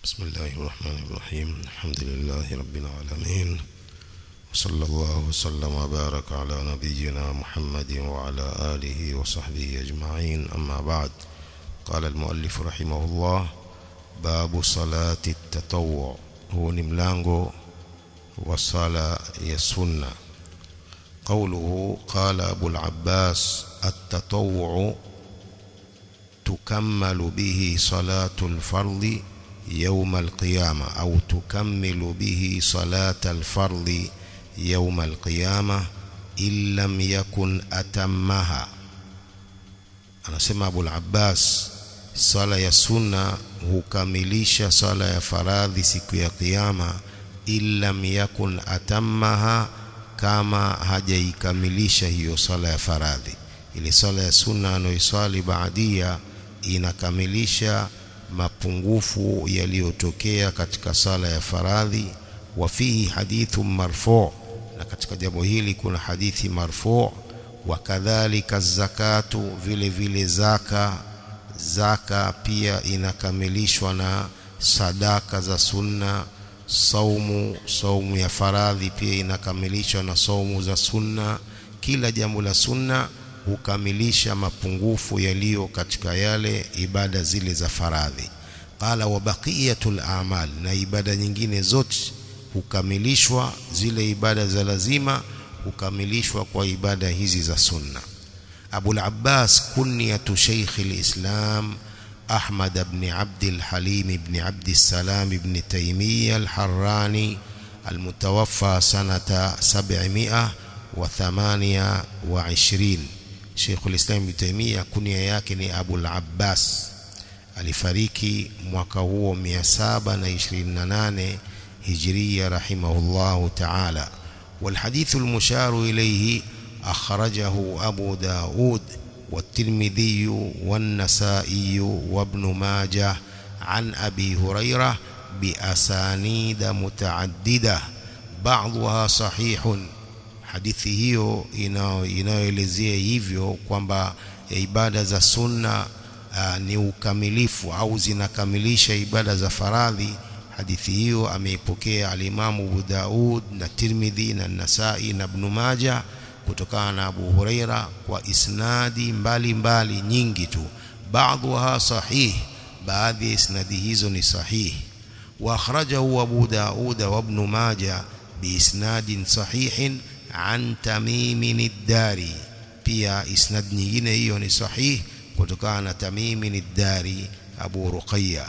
بسم الله الرحمن الرحيم الحمد لله رب العالمين وصلى الله وسلم وبارك على نبينا محمد وعلى آله وصحبه أجمعين أما بعد قال المؤلف رحمه الله باب صلاة التطوع هو نملانغو وصلاة يسنة قوله قال أبو العباس التطوع تكمل به صلاة الفرض يوم القيامة أو تكمل به صلاة الفرض يوم القيامة إن لم يكن أتمها anasema Abu al-Abbas sala ya sunna hukamilisha sala ya faradhi siku ya kiyama illam yakun atammaha kama hajaikamilisha hiyo sala ya faradhi ile sala ya sunna anayoiswali baadia inakamilisha mapungufu yaliyotokea katika sala ya faradhi wa fihi hadithu marfu na katika jambo hili kuna hadithi marfu wa kadhalika zakatu vile vile zaka zaka pia inakamilishwa na sadaka za sunna saumu saumu ya faradhi pia inakamilishwa na saumu za sunna kila jambo la sunna hukamilisha mapungufu yaliyo katika yale ibada zile za faradhi qala wa baqiyatul a'mal na ibada nyingine zote hukamilishwa zile ibada za lazima hukamilishwa kwa ibada hizi za sunna Abu al-Abbas kunyatu Sheikh al-Islam أحمد بن عبد الحليم بن عبد السلام بن تيمية الحراني المتوفى سنة سبعمائة وثمانية وعشرين شيخ الإسلام ابن تيمية كنيا yake ni Abu al-Abbas alifariki mwaka huo 728 هجرية رحمه الله تعالى والحديث المشار إليه أخرجه أبو داود والترمذي والنسائي وابن ماجه عن أبي هريرة بأسانيد متعددة بعضها صحيح hadithi hiyo inayoelezea hivyo kwamba ibada za sunna uh, ni ukamilifu au zinakamilisha ibada za faradhi hadithi hiyo ameipokea alimamu Abu Daud na Tirmidhi na Nasai na Ibn Majah kutokana na Abu Huraira kwa isnadi mbalimbali mbali nyingi tu baadhiha sahih baadhi ya isnadi hizo ni sahih wa akhrajahu Abu Daud wa Ibn Majah biisnadin sahihin an Tamim ad-Dari pia isnad nyingine hiyo ni sahih kutokana na Tamim ad-Dari Abu Ruqayya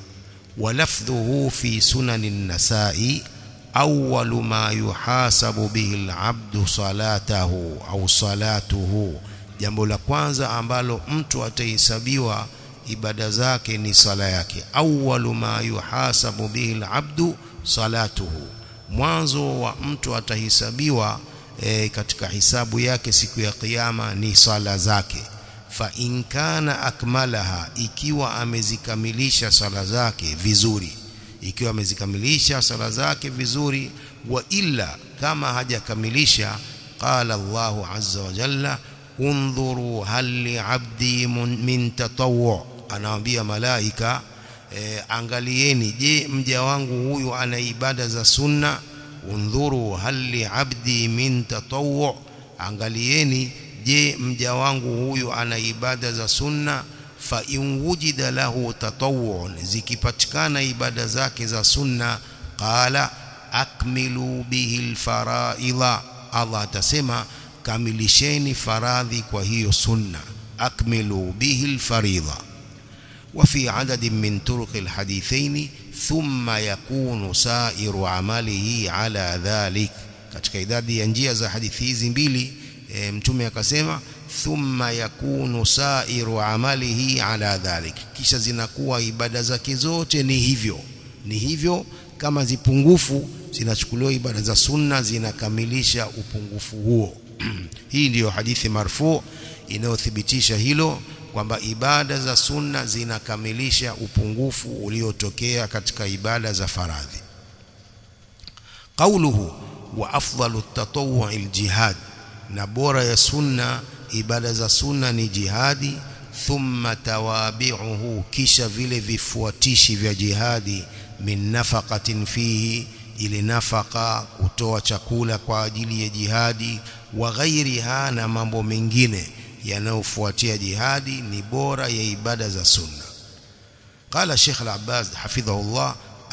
ولفظه في سنن النساء أول ما يحاسب به العبد صلاته أو صلاته jambo la kwanza ambalo mtu atahesabiwa ibada zake ni sala yake awwalu ma yuhasabu bihi alabdu salatuhu mwanzo wa mtu atahesabiwa e, katika hisabu yake siku ya kiyama ni sala zake fa in kana akmalaha ikiwa amezikamilisha sala zake vizuri ikiwa amezikamilisha sala zake vizuri wa illa kama hajakamilisha qala Allahu azza wa jalla undhuru hal li abdi min tatawwu anawaambia malaika e, angalieni je mja wangu huyu ana ibada za sunna undhuru hal li abdi min tatawwu angalieni je mja wangu huyu ana ibada za sunna fa in wujida lahu tatawwun zikipatikana ibada zake za sunna qala akmilu bihi alfaraidha Allah atasema kamilisheni faradhi kwa hiyo sunna akmilu bihi alfaridha وفي عدد من طرق الحديثين ثم يكون سائر عمله على ذلك katika idadi ya njia za hadithi hizi mbili e, mtume akasema thumma yakunu sairu amalihi ala dhalik kisha zinakuwa ibada zake zote ni hivyo ni hivyo kama zipungufu zinachukuliwa ibada za sunna zinakamilisha upungufu huo hii ndiyo hadithi marfu inayothibitisha hilo kwamba ibada za sunna zinakamilisha upungufu uliotokea katika ibada za faradhi qauluhu wa afdalu at-tatawwu' al-jihad na bora ya sunna ibada za sunna ni jihadi thumma tawabi'uhu kisha vile vifuatishi vya jihadi min nafaqatin fihi ile nafaka kutoa chakula kwa ajili ya jihadi wa ghairiha na mambo mengine yanayofuatia jihadi ni bora ya ibada za sunna قال الشيخ العباس حفظه الله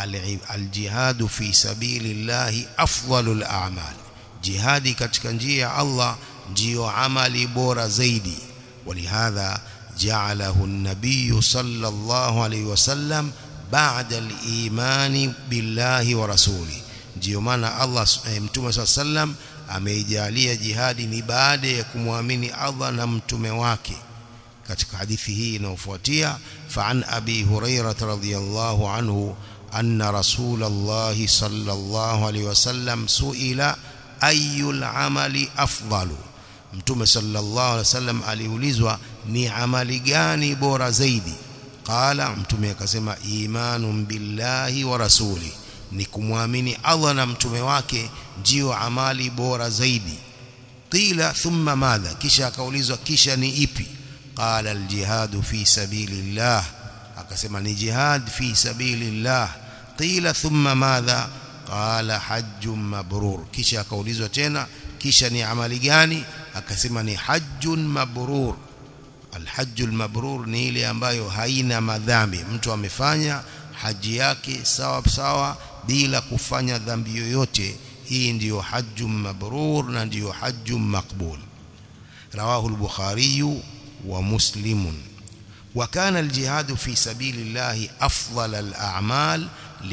الجهاد في سبيل الله أفضل الأعمال جهادي katika njia ya Allah ndio amali bora zaidi ولهذا جعله النبي صلى الله عليه وسلم بعد الإيمان بالله ورسوله ndio maana Allah mtume صلى الله عليه وسلم ameijalia jihadi ni baada ya kumwamini Allah na mtume wake katika hadithi hii inayofuatia fa'an abi hurairah radhiyallahu anhu anna rasulullah sallallahu alayhi wasallam suila ayul amali afdalu mtume sallallahu alayhi wasallam aliulizwa ni amali gani bora zaidi qala mtume akasema imanun billahi wa rasuli ni kumwamini Allah na mtume wake ndio amali bora zaidi qila thumma madha kisha akaulizwa kisha ni ipi qala aljihad fi sabilillah akasema ni jihad fi sabilillah qila thumma madha qala hajjun mabrur kisha akaulizwa tena kisha ni amali gani akasema ni hajjun mabrur alhajjul mabrur ni ile ambayo haina madhambi mtu amefanya haji yake sawa sawa bila kufanya dhambi yoyote hii ndiyo hajjun mabrur na ndiyo hajjun maqbul rawahu al-bukhari wa muslim وكان الجهاد في سبيل الله أفضل الأعمال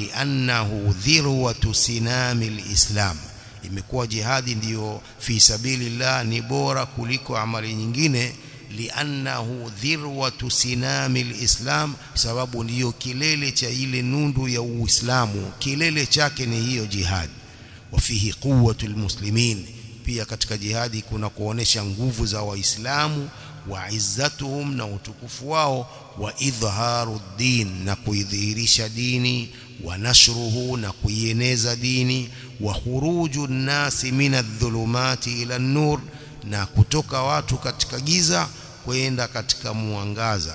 لأنه ذروة سنام الإسلام imekuwa jihadi ndiyo fi sabilillah ni bora kuliko amali nyingine liannahu dhirwatu sinami alislam sababu ndiyo kilele cha ile nundu ya uislamu kilele chake ni hiyo jihadi wafihi quwwatu almuslimin pia katika jihadi kuna kuonesha nguvu za waislamu wa izzatuhum na utukufu wao wa idharu din na kuidhihirisha dini wa nashruhu na kuieneza dini wa khuruju nasi min adh-dhulumati ila an-nur na kutoka watu katika giza kwenda katika mwangaza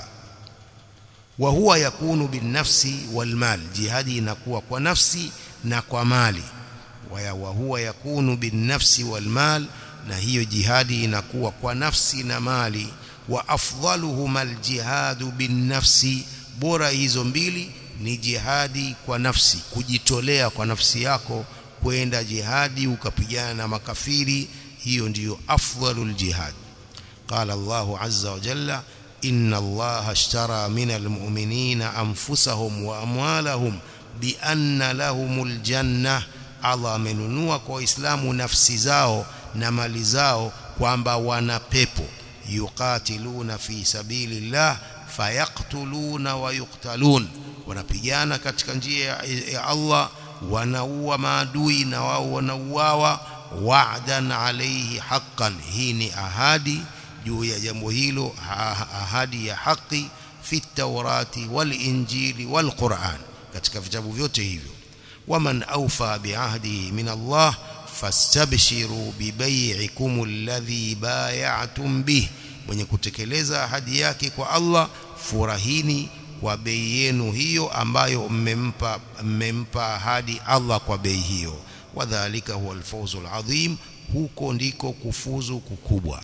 wa huwa yakunu binafsi walmal jihadi inakuwa kwa nafsi na kwa mali wa huwa yakunu binafsi walmal na hiyo jihadi inakuwa kwa nafsi na mali wa afdaluhuma aljihadu binnafsi bora hizo mbili ni jihadi kwa nafsi kujitolea kwa nafsi yako kwenda jihadi ukapigana na makafiri hiyo ndiyo afdalul jihad قال الله عز وجل إن الله اشترى من المؤمنين أنفسهم وأموالهم بأن لهم الجنة Allah amenunua kwa Waislamu nafsi zao na mali zao kwamba wana pepo yuqatiluna fi sabilillah fayaktuluna wa yuqtalun wanapigana katika njia ya Allah wanaua maadui na wao wanauawa wa'dan alayhi haqqan hii ni ahadi juu ya jambo hilo ahadi ya haki fi taurati wal injili wal Qur'an katika vitabu vyote hivyo waman awfa biahdihi min Allah fastabshiru bibay'ikum alladhi bay'atum bih mwenye kutekeleza ahadi yake kwa Allah furahini kwa bei yenu hiyo ambayo mmempa mmempa ahadi Allah kwa bei hiyo wadhālika huwa alfawzul adhim huko ndiko kufuzu kukubwa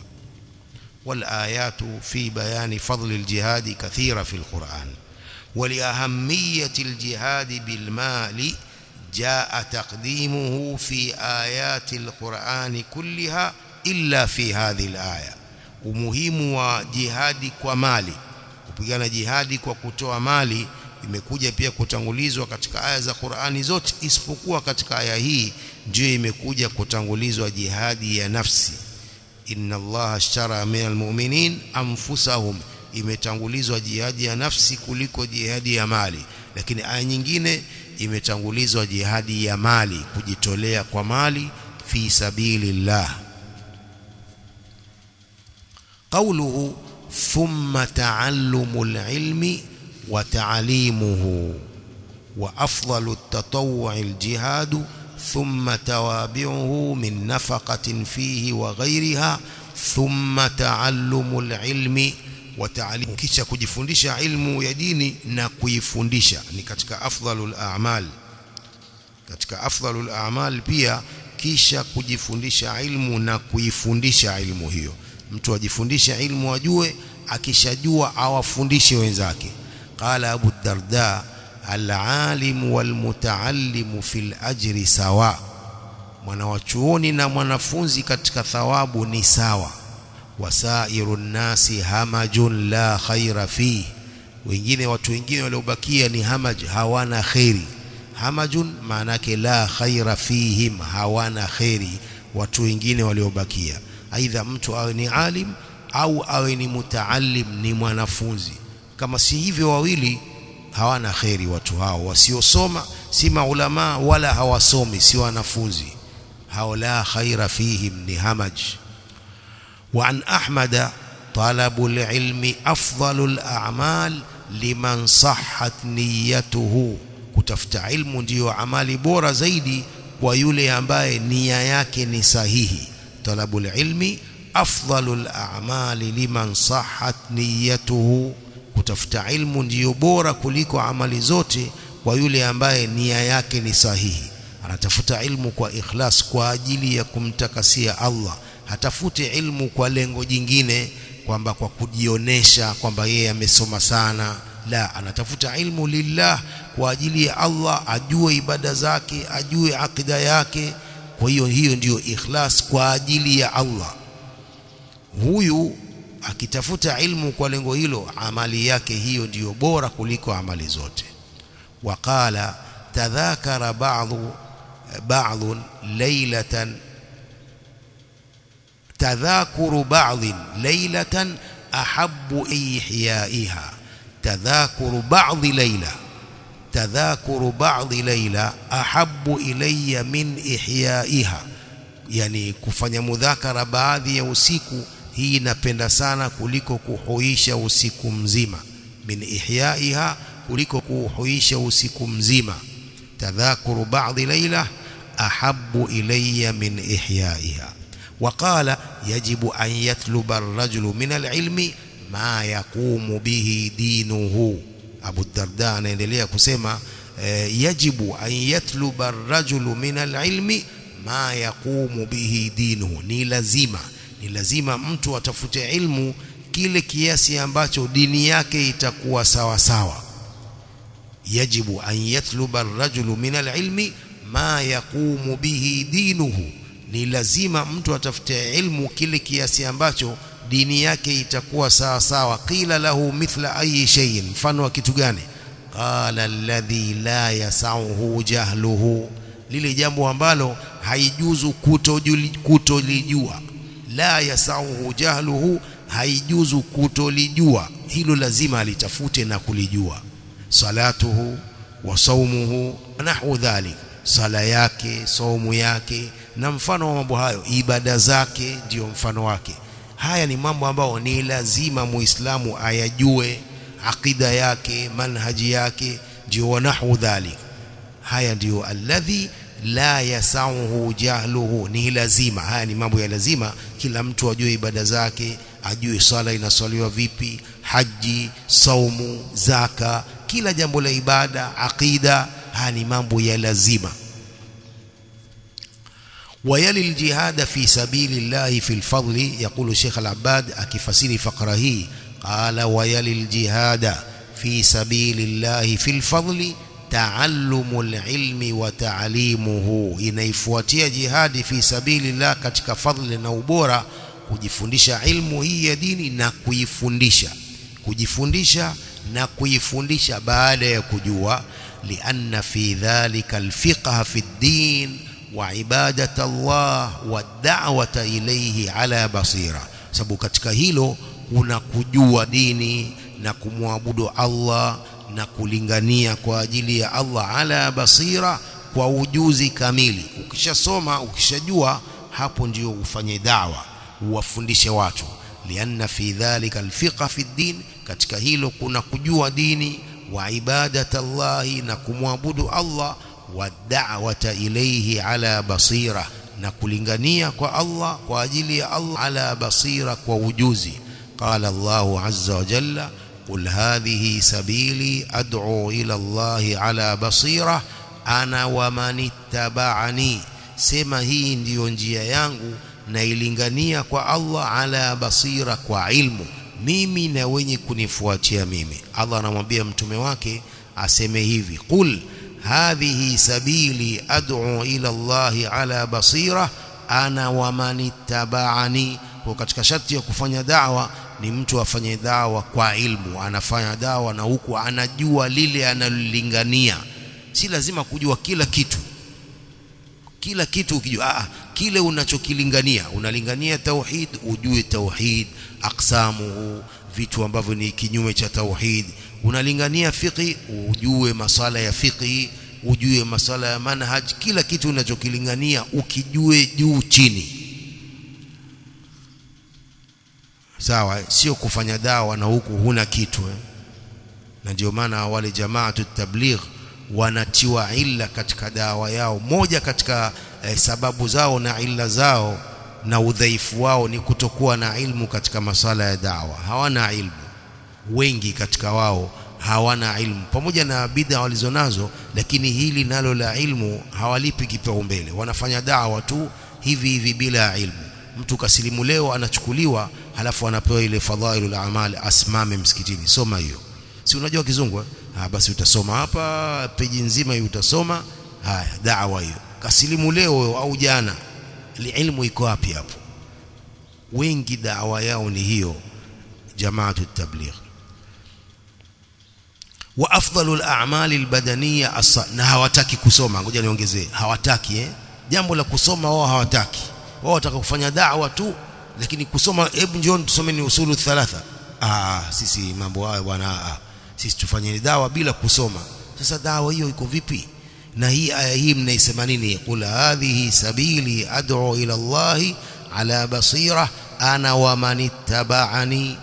والآيات في بيان فضل الجهاد كثيرة في القرآن ولأهمية الجهاد بالمال جاء تقديمه في آيات القرآن كلها إلا في هذه الآية umuhimu wa jihadi kwa mali kupigana jihadi kwa kutoa mali imekuja pia kutangulizwa katika aya za Qur'ani zote isipokuwa katika aya hii ndio imekuja kutangulizwa jihadi ya nafsi inna allaha ashtara minal mu'minin anfusahum imetangulizwa jihadi ya nafsi kuliko jihadi ya mali lakini aya nyingine imetangulizwa jihadi ya mali kujitolea kwa mali fi sabilillah قوله ثم تعلم العلم وتعليمه وأفضل التطوع الجهاد ثم توابعه من نفقة فيه وغيرها ثم تعلم العلم wa ta'lim kisha kujifundisha ilmu ya dini na kuifundisha ni katika afdalul a'mal katika afdalul a'mal pia kisha kujifundisha ilmu na kuifundisha ilmu hiyo mtu ajifundisha ilmu ajue akishajua awafundishe wenzake qala abu darda al-alim wal-mutaallim fil ajri sawa mwanawachuoni na mwanafunzi katika thawabu ni sawa wasairu nnasi hamajun la khaira fi wengine watu wengine waliobakia ni hamaj hawana khairi hamajun maana yake la khaira fihim hawana khairi watu wengine waliobakia aidha mtu awe ni alim au awe ni mutaallim ni mwanafunzi kama si hivyo wawili hawana khairi watu hao wasiosoma si maulama wala hawasomi si wanafunzi hao la khaira fihim ni hamaj وعن أحمد طلب العلم أفضل الأعمال لمن صحت نيته kutafuta ilmu ndiyo amali bora zaidi kwa yule ambaye nia yake ni sahihi talabul ilmi afdalul a'mali liman sahhat niyatuhu kutafuta ilmu ndiyo bora kuliko amali zote kwa yule ambaye nia yake ni sahihi anatafuta ilmu kwa ikhlas kwa ajili ya kumtakasia Allah hatafute ilmu kwa lengo jingine kwamba kwa kujionesha kwamba yeye amesoma sana la anatafuta ilmu lillah kwa ajili ya Allah ajue ibada zake ajue akida yake kwa hiyo hiyo ndiyo ikhlas kwa ajili ya Allah huyu akitafuta ilmu kwa lengo hilo amali yake hiyo ndiyo bora kuliko amali zote waqala tadhakara ba'dhu ba'dhu laylatan تذاكر بعض ليلة أحب إحيائها تذاكر بعض ليلة تذاكر بعض ليلة أحب إلي من إحيائها yani kufanya mudhakara baadhi ya usiku hii napenda sana kuliko kuhuisha usiku mzima min ihyaiha kuliko kuhuisha usiku mzima tadhakuru baadhi laila ahabbu ilayya min ihyaiha وقال يجب أن يطلب الرجل من العلم ما يقوم به دينه أبو الدرداء anaendelea kusema يجب أن يطلب الرجل من العلم ما يقوم به دينه ni lazima ni lazima mtu atafute ilmu kile kiasi ambacho dini yake itakuwa sawa sawa يجب أن يطلب الرجل من العلم ما يقوم به دينه ni lazima mtu atafute ilmu kile kiasi ambacho dini yake itakuwa sawa sawa qila lahu mithla ayi shay'in mfano wa kitu gani qala alladhi la yasauhu jahluhu lile jambo ambalo haijuzu kutolijua la yasauhu jahluhu haijuzu kutolijua hilo lazima alitafute na kulijua salatuhu wa saumuhu nahwu dhalik sala yake saumu yake na mfano wa mambo hayo ibada zake ndiyo mfano wake haya ni mambo ambayo ni lazima muislamu ayajue akida yake manhaji yake ndio wanahu dhalik haya ndiyo alladhi la yasauhu jahluhu ni lazima haya ni mambo ya lazima kila mtu ajue ibada zake ajue swala inaswaliwa vipi haji saumu zaka kila jambo la ibada akida haya ni mambo ya lazima ويلي الجهاد في سبيل الله في الفضل يقول الشيخ العباد أكفسير فقره قال ويلي الجهاد في سبيل الله في الفضل تعلم العلم وتعليمه inaifuatia jihadi fi sabilillah katika fadhli na ubora kujifundisha ilmu hii ya dini na kuifundisha kujifundisha na kuifundisha baada ya kujua lianna fi dhalika alfiqha fi ddin وعبادة الله والدعوة إليه على بصيرة sababu katika hilo kuna kujua dini na kumwabudu Allah na kulingania kwa ajili ya Allah ala basira kwa ujuzi kamili ukishasoma ukishajua hapo ndio ufanye dawa uwafundishe watu lianna fi dhalika alfiqa fi din katika hilo kuna kujua dini wa ibadata Allah na kumwabudu Allah wad'awata ilayhi ala basira na kulingania kwa Allah kwa ajili ya Allah ala basira kwa ujuzi قال الله عز وجل قل هذه سبيلي أدعو إلى الله على بصيرة أنا ومن اتبعني sema hii ndiyo njia yangu nailingania kwa Allah ala basira kwa ilmu mimi na wenye kunifuatia mimi Allah anamwambia mtume wake aseme hivi qul hadhihi sabili ad'u ila Allah ala basira ana wa man ittaba'ani kwa katika sharti ya kufanya dawa ni mtu afanye dawa kwa ilmu anafanya dawa na huku anajua lile analolingania si lazima kujua kila kitu kila kitu ukijua ah, kile unachokilingania unalingania tauhid ujue tauhid aksamuhu vitu ambavyo ni kinyume cha tauhid unalingania fiqhi ujue masala ya fiqhi ujue masala ya manhaj kila kitu unachokilingania ukijue juu chini sawa sio kufanya dawa na huku huna kitu eh? na ndio maana wale jamaatu tabligh wanatiwa illa katika dawa yao moja katika eh, sababu zao na illa zao na udhaifu wao ni kutokuwa na ilmu katika masala ya dawa hawana ilmu wengi katika wao hawana ilmu pamoja na bid'a walizonazo lakini hili nalo la ilmu hawalipi kipaumbele wanafanya dawa tu hivi hivi bila ilmu mtu kasilimu leo anachukuliwa halafu anapewa ile fadhailul a'mal asimame msikitini soma hiyo si unajua kizungu ah basi utasoma hapa peji nzima hiyo utasoma haya dawa hiyo kasilimu leo au jana ilmu iko wapi hapo wengi dawa yao ni hiyo jamaatu tabligh wa afdalul a'mali albadaniyya na hawataki kusoma ngoja niongezee hawataki eh jambo la kusoma wao hawataki wao wataka kufanya da'wa tu lakini kusoma hebu njoo tusome ni usulu thalatha ah sisi mambo hayo bwana ah sisi tufanye dawa bila kusoma sasa dawa hiyo iko vipi na hii aya hii mnaisema nini qul hadhihi sabili ad'u ila Allah ala basira ana wa man ittaba'ani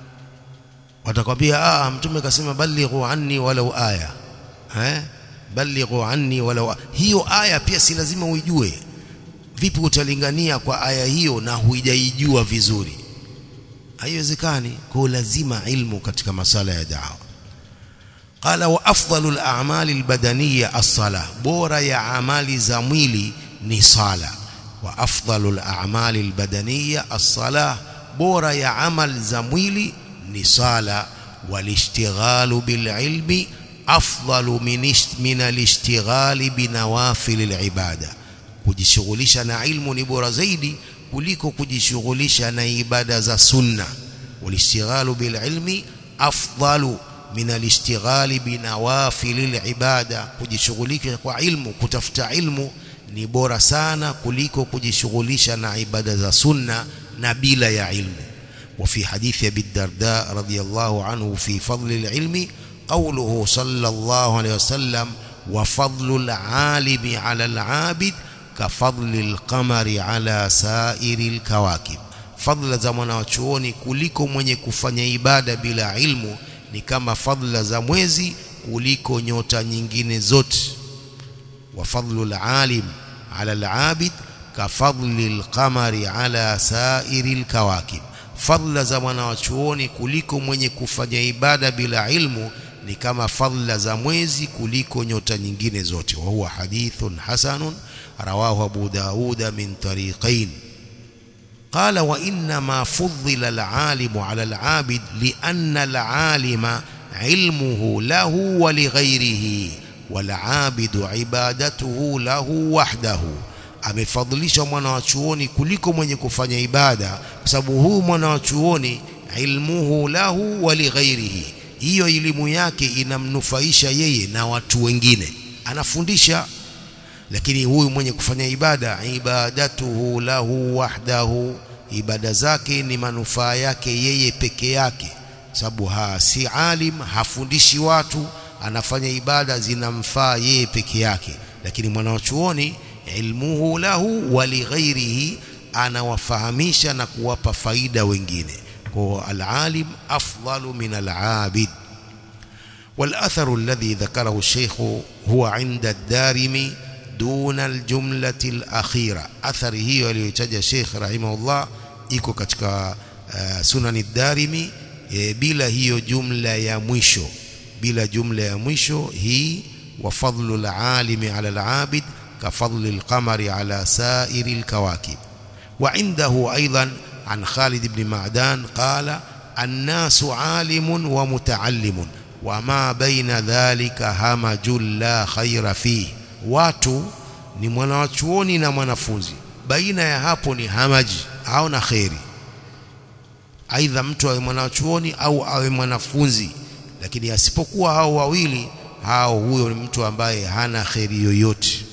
watakwambia ah mtume kasema balighu anni walau aya eh balighu anni walau hiyo aya pia si lazima uijue vipi utalingania kwa aya hiyo na huijaijua vizuri haiwezekani kwa lazima ilmu katika masala ya dawa qala wa afdalul a'mali albadaniyya as-salah bora ya amali za mwili ni sala wa afdalul a'mali albadaniyya as-salah bora ya amali za mwili ni sala walishtighalu bililmi afdalu min alishtighali binawafil alibada kujishughulisha na ilmu ni bora zaidi kuliko kujishughulisha na ibada za sunna walishtighalu bililmi afdalu min alishtighali binawafil alibada kujishughulisha kwa ilmu kutafuta ilmu ni bora sana kuliko kujishughulisha na ibada za sunna na bila ya ilmu وفي حديث أبي الدرداء رضي الله عنه في فضل العلم قوله صلى الله عليه وسلم وفضل العالم على العابد كفضل القمر على سائر الكواكب فضل za mwanachuoni kuliko mwenye kufanya ibada bila ilmu ni kama fadla za mwezi kuliko nyota nyingine zote wa fadlu alalim ala alabid ka fadli alqamari ala sairi alkawakib fadla za mwanachuoni kuliko mwenye kufanya ibada bila ilmu ni kama fadla za mwezi kuliko nyota nyingine zote wa huwa hadithun hasanun rawahu abu dauda min tariqain قال وإنما فضل العالم على العابد لأن العالم علمه له ولغيره والعابد عبادته له وحده amefadhilisha mwana wa chuoni kuliko mwenye kufanya ibada kwa sababu huu mwana wa chuoni ilmuhu lahu wa lighairihi hiyo elimu yake inamnufaisha yeye na watu wengine anafundisha lakini huyu mwenye kufanya ibada ibadatuhu lahu wahdahu ibada zake ni manufaa yake yeye peke yake sababu ha si alim hafundishi watu anafanya ibada zinamfaa yeye peke yake lakini mwanachuoni ilmuhu lahu wa lighairihi anawafahamisha na kuwapa faida wengine kwa alalim afdalu min alabid والأثر الذي ذكره الشيخ هو عند الدارمي دون الجملة الأخيرة أثر هي aliyotaja Sheikh rahimahullah iko katika uh, sunani darimi e, bila hiyo jumla ya mwisho bila jumla ya mwisho hii wa fadlu alalimi ala alabid ka fadli alqamari ala sairi alkawakib wa indahu aidan an Khalid ibn Ma'dan qala الناس عالم ومتعلم وما بين ذلك همج لا خير فيه watu ni mwanachuoni na mwanafunzi baina ya hapo ni hamaji au na kheri aidha mtu awe mwanachuoni au awe mwanafunzi lakini asipokuwa hao wawili hao huyo ni mtu ambaye hana kheri yoyote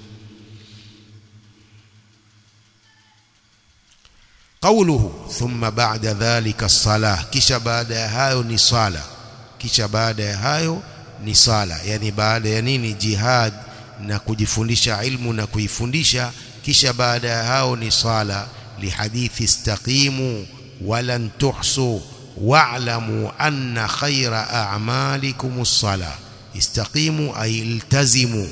قوله ثم بعد ذلك الصلاة kisha baada ya hayo ni sala kisha baada ya hayo ni sala yani baada ya nini jihad na kujifundisha ilmu na kuifundisha kisha baada ya hao ni sala lihadithi istaqimu walan tuhsu wa'lamu anna khayra a'malikum as-sala istaqimu ay iltazimu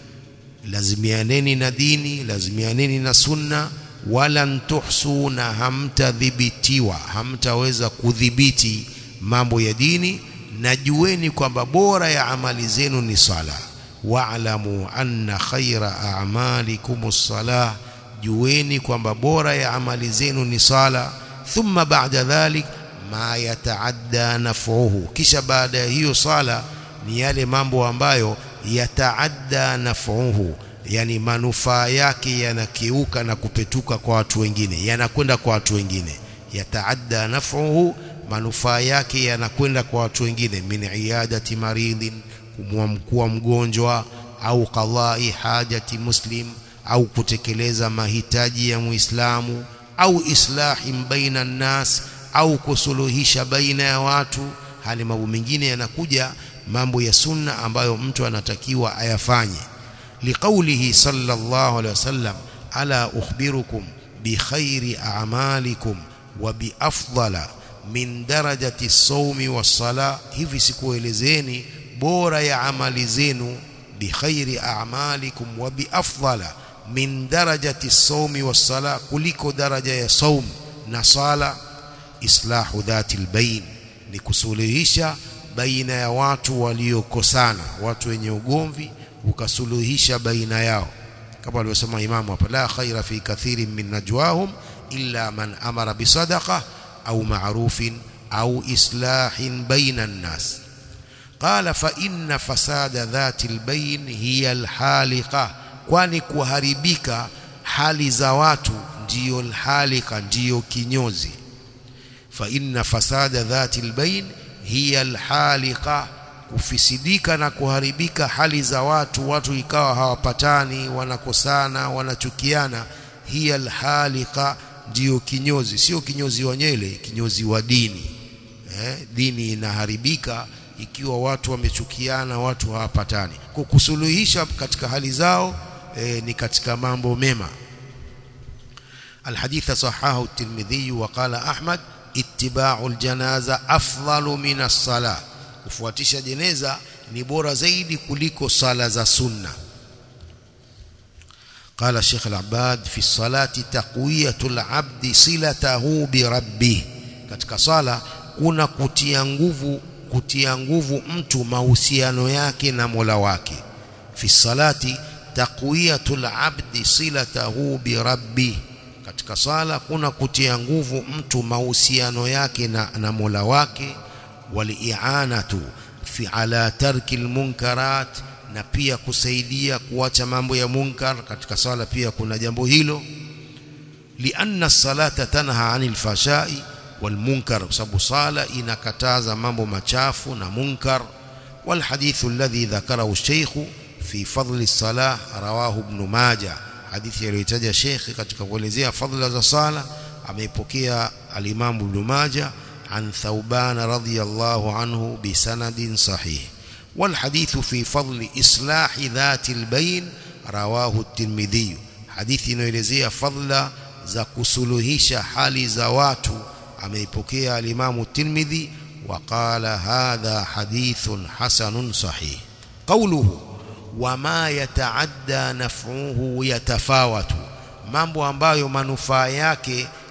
lazimianeni na dini lazimianeni na sunna walan tuhsu na hamtadhibitiwa hamtaweza kudhibiti mambo ya dini na jueni kwamba bora ya amali zenu ni sala wa'lamu anna khayra a'malikum as-salah jueni kwamba bora ya amali zenu ni sala thumma ba'da dhalik ma yataadda naf'uhu kisha baada ya hiyo sala ni yale mambo ambayo yataadda naf'uhu yani manufaa yake yanakiuka na kupetuka kwa watu wengine yanakwenda kwa watu wengine yataadda naf'uhu manufaa yake yanakwenda kwa watu wengine min iyadati maridhin kumwamkua mgonjwa au qadai hajati muslim au kutekeleza mahitaji ya muislamu au islahim baina nnas au kusuluhisha baina ya watu hali mambo mengine yanakuja mambo ya sunna ambayo mtu anatakiwa ayafanye liqaulihi sallallahu alaihi wasallam ala ukhbirukum bi khairi a'malikum wa bi afdala min darajati as-sawmi was-sala hivi sikuelezeni bora ya amali zenu bi khairi a'malikum wa bi afdala min darajati as-sawmi was-sala kuliko daraja ya saum na sala islahu dhati al-bayn ni kusuluhisha baina ya watu waliokosana watu wenye ugomvi ukasuluhisha baina yao kama alivyosema imamu hapa la khaira fi kathirin min najwahum illa man amara bisadaqa au ma'rufin au islahin baina an-nas qala fa inna fasada dhati al-bayn hiya al-haliqa kwani kuharibika hali za watu ndiyo al-haliqa ndiyo kinyozi fa inna fasada dhati al-bayn hiya al-haliqa kufisidika na kuharibika hali za watu watu ikawa hawapatani wanakosana wanachukiana hiya alhalika ndiyo kinyozi sio kinyozi wa nyele kinyozi wa dini eh, dini inaharibika ikiwa watu wamechukiana watu hawapatani kukusuluhisha katika hali zao eh, ni katika mambo mema الحديث صححه الترمذي وقال أحمد اتباع الجنازة أفضل من الصلاة kufuatisha jeneza ni bora zaidi kuliko sala za sunna قال الشيخ العباد في الصلاة تقوية العبد صلته بربه katika sala kuna kutia nguvu kutia nguvu mtu mahusiano yake na Mola wake fi salati taqwiyatul abdi silatahu bi rabbi katika sala kuna kutia nguvu mtu mahusiano yake na, na Mola wake waliianatu fi ala tarki almunkarat na pia kusaidia kuacha mambo ya munkar katika sala pia kuna jambo hilo lianna salata tanha anil fashai wal munkar sababu sala inakataza mambo machafu na munkar wal hadithu alladhi dhakarahu shaykh fi fadli salah rawahu ibn majah hadithi aliyotaja sheikh katika kuelezea fadhila za sala ameipokea al-imam ibn majah عن ثوبان رضي الله عنه بسند صحيح والحديث في فضل إصلاح ذات البين رواه الترمذي حديث inaelezea fadla za kusuluhisha hali za watu ameipokea al-Imam Tirmidhi وقال هذا حديث حسن صحيح قوله وما يتعدى نفعه يتفاوت mambo ambayo manufaa yake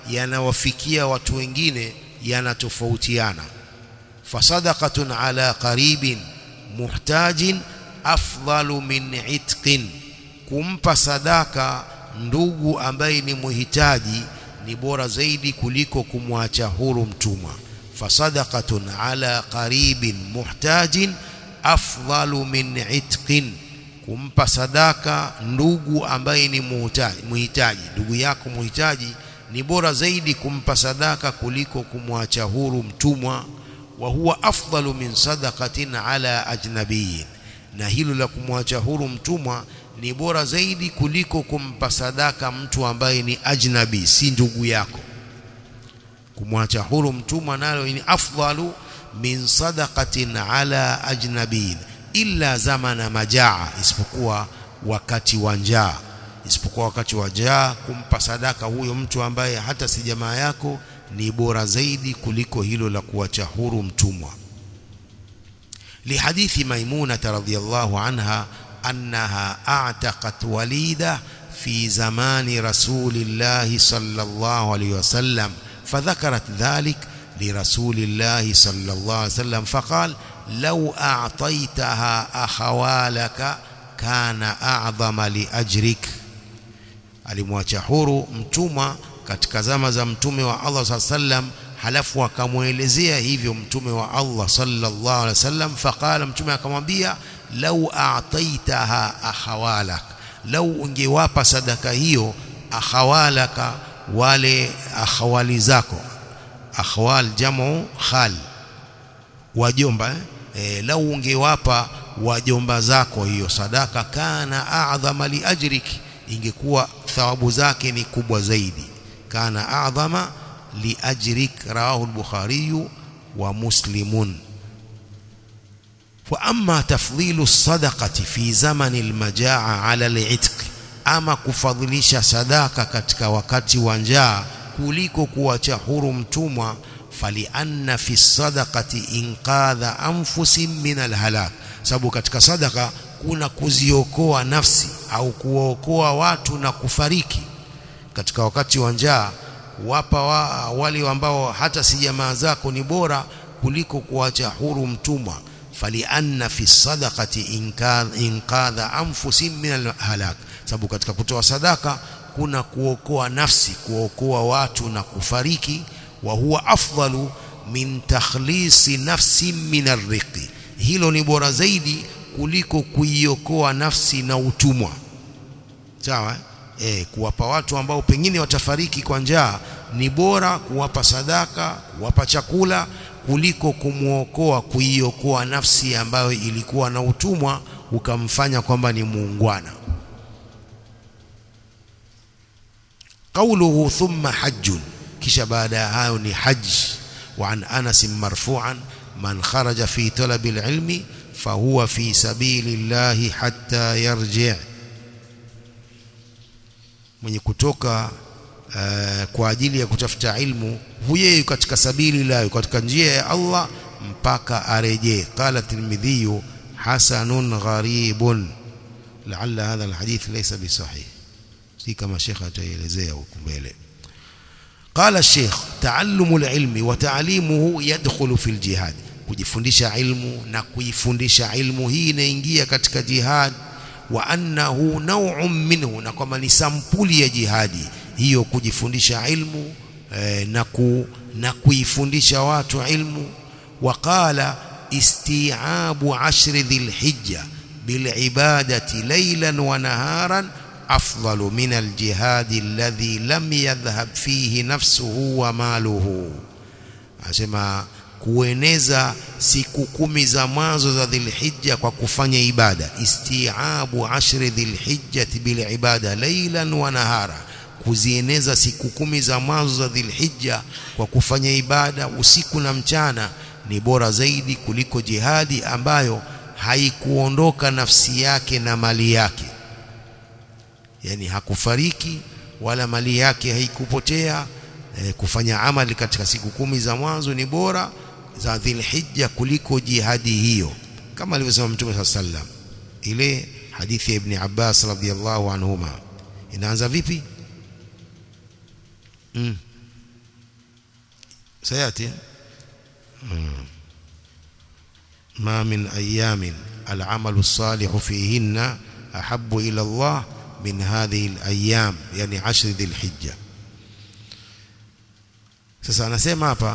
yanawafikia watu wengine yanatofautiana fasadaqatun ala qaribin muhtajin afdalu min itqin kumpa sadaka ndugu ambaye ni muhitaji ni bora zaidi kuliko kumwacha huru mtumwa fasadaqatun ala qaribin muhtajin afdalu min itqin kumpa sadaka ndugu ambaye ni muhitaji ndugu yako muhitaji ni bora zaidi kumpa sadaka kuliko kumwacha huru mtumwa wa huwa afdalu min sadaqatin ala ajnabiyin na hilo la kumwacha huru mtumwa ni bora zaidi kuliko kumpa sadaka mtu ambaye ni ajnabi si ndugu yako kumwacha huru mtumwa nalo ni afdalu min sadaqatin ala ajnabiyin illa zamana majaa isipokuwa wakati wa njaa isipokuwa wakati wa njaa kumpa sadaka huyo mtu ambaye hata si jamaa yako ni bora zaidi kuliko hilo la kuacha huru mtumwa lihadithi maimuna radhiyallahu anha annaha a'taqat walida fi zamani rasulillahi sallallahu alayhi wasallam فذكرت ذلك لرسول الله صلى الله عليه وسلم فقال لو أعطيتها أخوالك كان أعظم لأجرك alimwacha huru mtumwa katika zama za mtume wa Allah sallallahu sallam halafu akamwelezea hivyo mtume wa Allah sallallahu alaihi wasallam faqala mtume akamwambia lau a'taitaha akhawalak lau ungewapa sadaka hiyo akhawalaka wale akhawali zako akhwal jamu khal wajomba eh? E, lau ungewapa wajomba zako hiyo sadaka kana a'dhama li ajriki ingekuwa thawabu zake ni kubwa zaidi kana a'dhama li ajrik rawahu al-bukhari wa muslimun wa amma tafdhilu sadaqati fi zamani al-majaa ala al-itq ama kufadhilisha sadaka katika wakati wa njaa kuliko kuacha huru mtumwa falianna fi sadaqati inqadha anfusin min alhalak sababu katika sadaka kuna kuziokoa nafsi au kuwaokoa watu na kufariki katika wakati wa njaa kuwapa wa, wale ambao hata si jamaa zako ni bora kuliko kuacha huru mtumwa falianna fi sadaqati inqadha anfusin min alhalak sababu katika kutoa sadaka kuna kuokoa nafsi kuokoa watu na kufariki wa huwa afdalu min takhlisi nafsi min arriqi hilo ni bora zaidi kuliko kuiokoa nafsi na utumwa sawa eh kuwapa watu ambao pengine watafariki kwa njaa ni bora kuwapa sadaka kuwapa chakula kuliko kumwokoa kuiokoa nafsi ambayo ilikuwa na utumwa ukamfanya kwamba ni muungwana قوله ثم حج kisha baada ya hayo ni haj وعن أنس مرفوعا من خرج في طلب العلم فهو في سبيل الله حتى يرجع mwenye kutoka uh, kwa ajili ya kutafuta ilmu huye katika sabili la katika njia ya Allah mpaka arejee qala tirmidhi hasanun gharibun la'alla hadha alhadith laysa bisahih si kama shekha ataelezea huko mbele قال الشيخ تعلم العلم وتعليمه يدخل في الجهاد kujifundisha ilmu na kuifundisha ilmu hii inaingia katika jihad wa annahu naw'un minhu na kwamba ni sampuli ya jihadi hiyo kujifundisha ilmu eh, na ku, na kuifundisha watu ilmu waqala isti'abu ashri dhilhijja bilibadati laylan wa naharan أفضل من الجهاد الذي لم يذهب فيه نفسه وماله asema kueneza siku kumi za mwanzo za dhilhijja kwa kufanya ibada istiabu ashri dhilhijjati bilibada laylan wa nahara kuzieneza siku kumi za mwanzo za dhilhijja kwa kufanya ibada usiku na mchana ni bora zaidi kuliko jihadi ambayo haikuondoka nafsi yake na mali yake yani hakufariki wala mali yake haikupotea e, kufanya amali katika siku kumi za mwanzo ni bora za dhilhijja kuliko jihadi hiyo kama alivyosema mtume sallam ile hadithi ya ibn Abbas radhiyallahu anhuma inaanza vipi mm. سياتي ما من ايام العمل الصالح فيهن احب الى الله من هذه الايام يعني عشر ذي الحجه sasa anasema hapa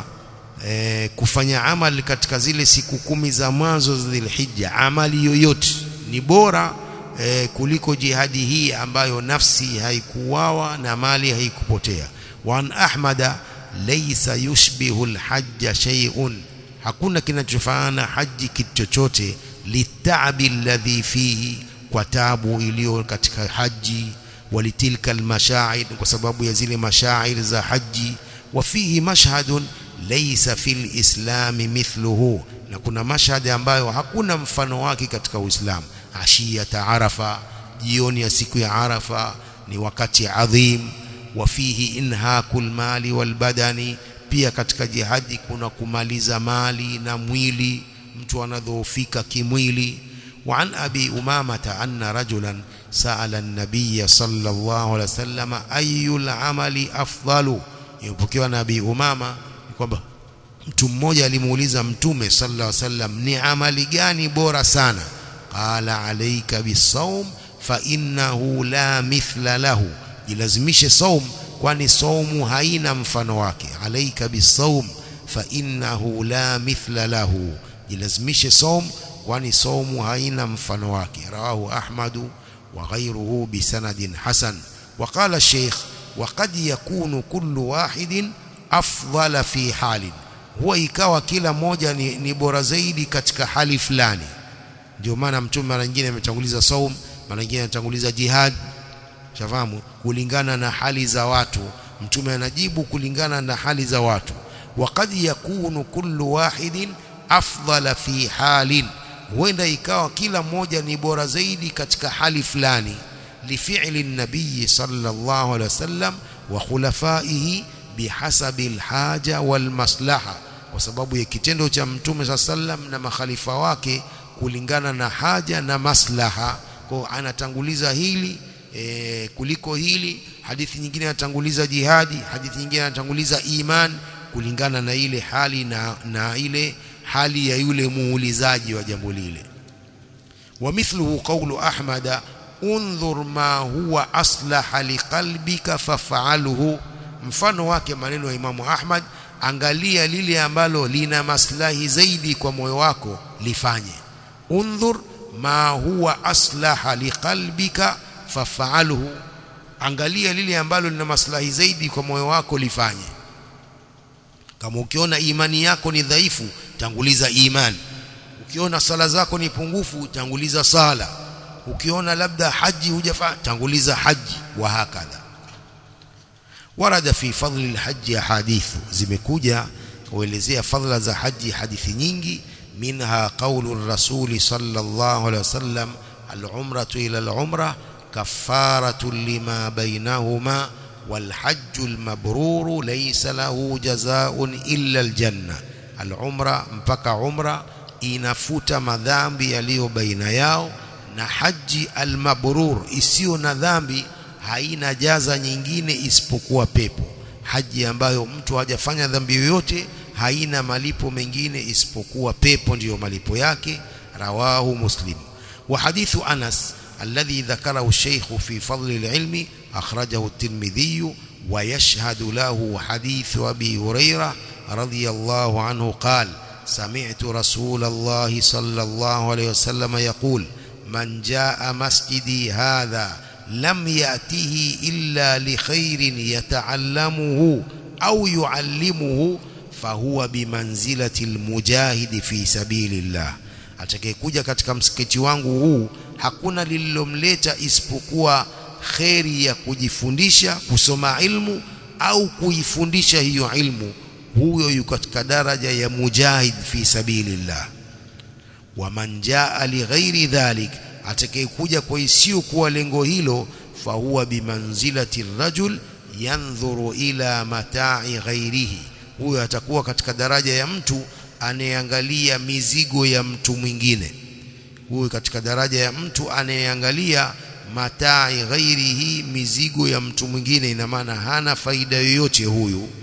e, kufanya amali katika zile siku kumi za mwanzo za Dhulhijja amali yoyote ni bora e, kuliko jihadi hii ambayo nafsi haikuwawa na mali haikupotea wan ahmada laysa yushbihu alhajja shay'un hakuna kinachofanana haji kitu chochote litaabi alladhi fihi kwa tabu iliyo katika haji walitilka almashaa'ir kwa sababu ya zile mashaa'ir za haji وفيه مشهد ليس في الإسلام مثله na kuna mashhadi ambayo hakuna mfano wake katika Uislamu ashiyata arafa jioni ya siku ya arafa ni wakati adhim wa fihi inhakul mali wal badani pia katika jihadi kuna kumaliza mali na mwili mtu anadhoofika kimwili wa an abi umamata anna rajulan sa'ala an-nabiy sallallahu alaihi wasallam ayyul amali afdalu imepokewa na Abi Umama kwamba mtu mmoja alimuuliza mtume sallallahu alaihi wasallam ni amali gani bora sana qala alayka bisawm fa innahu la mithla lahu jilazimishe saum kwani saumu haina mfano wake alayka bisawm fa innahu la mithla lahu jilazimishe saum kwani saumu haina mfano wake rawahu ahmadu wa ghayruhu bisanadin hasan وقال الشيخ وقد يكون كل واحد afdhala fi halin huwa ikawa kila moja ni, ni bora zaidi katika hali fulani ndio maana mtume mara nyingine ametanguliza saum mara nyingine anatanguliza jihad shafahamu kulingana na hali za watu mtume anajibu kulingana na hali za watu waqad yakunu kullu wahidin afdhala fi halin huenda ikawa kila mmoja ni bora zaidi katika hali fulani لفعل النبي صلى الله عليه وسلم وخلفائه بحسب الحاجة والمصلحة kwa sababu ya kitendo cha mtume sa sallam na makhalifa wake kulingana na haja na maslaha kwa anatanguliza hili e, kuliko hili hadithi nyingine anatanguliza jihadi hadithi nyingine anatanguliza iman kulingana na ile hali na, na ile hali ya yule muulizaji wa jambo lile wa mithluhu qawlu ahmada undhur ma huwa aslaha liqalbika faf'alhu mfano wake maneno ya Imamu Ahmad angalia lile ambalo lina maslahi zaidi kwa moyo wako lifanye undhur ma huwa aslaha liqalbika faf'alhu angalia lile ambalo lina maslahi zaidi kwa moyo wako lifanye kama ukiona imani yako ni dhaifu tanguliza imani ukiona sala zako ni pungufu tanguliza sala ukiona labda haji hujafanya tanguliza haji wa hakadha warada fi fadli alhajj ahadithu zimekuja kuelezea fadla za haji hadithi nyingi minha qawlu rasuli sallallahu alaihi wasallam al-umratu ila al-umra kafaratu lima bainahuma والحج المبرور ليس له جزاء إلا الجنة العمرة mpaka umra inafuta madhambi yaliyo baina yao na haji almabrur isiyo na dhambi haina jaza nyingine isipokuwa pepo haji ambayo mtu hajafanya dhambi yoyote haina malipo mengine isipokuwa pepo ndiyo malipo yake rawahu muslim wa hadithu anas الذي ذكره الشيخ في فضل العلم أخرجه الترمذي ويشهد له حديث أبي هريرة رضي الله عنه قال سمعت رسول الله صلى الله عليه وسلم يقول من جاء مسجدي هذا لم يأته إلا لخير يتعلمه أو يعلمه فهو بمنزلة المجاهد في سبيل الله atakayekuja katika msikiti wangu huu hakuna lililomleta isipokuwa kheri ya kujifundisha kusoma ilmu au kuifundisha hiyo ilmu huyo yuko katika daraja ya mujahid fi sabilillah waman jaa lighairi dhalik atakayekuja kwa isiyo kuwa lengo hilo fahuwa bimanzilati rajul yandhuru ila matai ghairihi huyo atakuwa katika daraja ya mtu anayeangalia mizigo ya mtu mwingine huyo katika daraja ya mtu anayeangalia matai ghairihi mizigo ya mtu mwingine ina maana hana faida yoyote huyu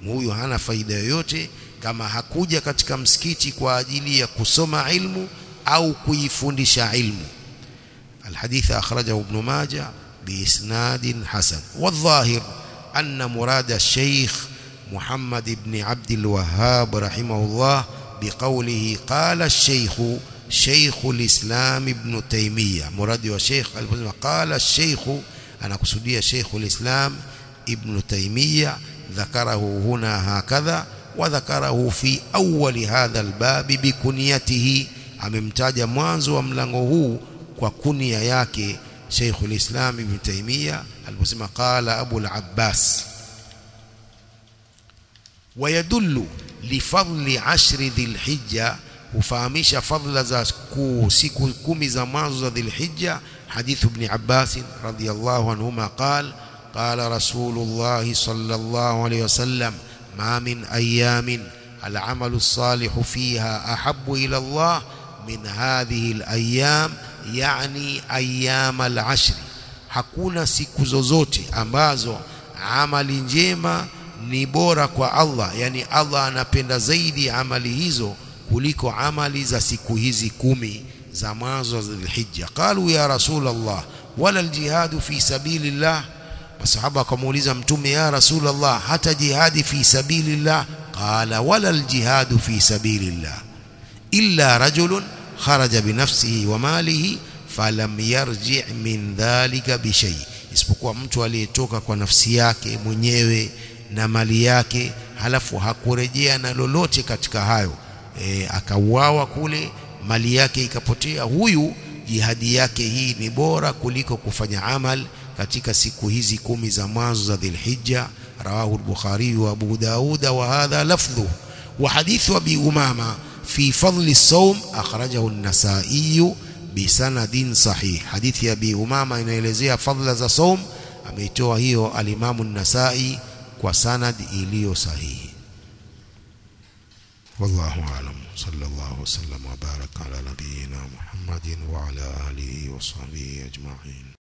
huyu hana faida yoyote kama hakuja katika msikiti kwa ajili ya kusoma ilmu au kuifundisha ilmu الحديث أخرجه ابن ماجه بإسناد حسن والظاهر أن مراد الشيخ محمد بن عبد الوهاب رحمه الله بقوله قال الشيخ شيخ الإسلام ابن تيمية مراد الشيخ قال الشيخ أنا قصدي شيخ الإسلام ابن تيمية ذكره هنا هكذا وذكره في أول هذا الباب بكنيته amemtaja mwanzo wa mlango huu kwa kunia yake Sheikhul Islam Ibn Taymiyyah aliposema qala Abu al-Abbas ويدل لفضل عشر ذي الحجة hufahamisha fadhila za siku kumi za mwanzo za dhilhijja hadithu ibn Abbas radhiyallahu anhuma qala qala rasulullah sallallahu alayhi wasallam ma min ayamin العمل الصالح فيها أحب إلى الله من هذه الأيام يعني أيام العشر hakuna siku zozote ambazo amali njema ni bora kwa Allah yani Allah anapenda zaidi amali hizo kuliko amali za siku hizi kumi za mwanzo za Dhulhijja qalu ya rasulullah wala aljihadu fi sabilillah masahaba wakamuuliza mtume ya rasulullah hata jihadi fi sabilillah qala wala aljihadu fi sabilillah illa rajulun kharaja binafsihi wa malihi falam yarji min dhalika bishay isipokuwa mtu aliyetoka kwa nafsi yake mwenyewe na mali yake halafu hakurejea na lolote katika hayo e, akauawa kule mali yake ikapotea huyu jihadi yake hii ni bora kuliko kufanya amal katika siku hizi kumi za mwanzo za Dhulhijja rawahu al-Bukhari wa Abu Dawud wa hadha lafdhu wa hadithu Abi Umama fi fadli as-sawm akhrajahu an-Nasa'i bisanadin sahih hadithi ya Abi Umama inaelezea fadla za saum ameitoa hiyo al-Imam an-Nasa'i kwa sanad iliyo sahihi والله أعلم صلى الله وسلم وبارك على نبينا محمد وعلى آله وصحبه أجمعين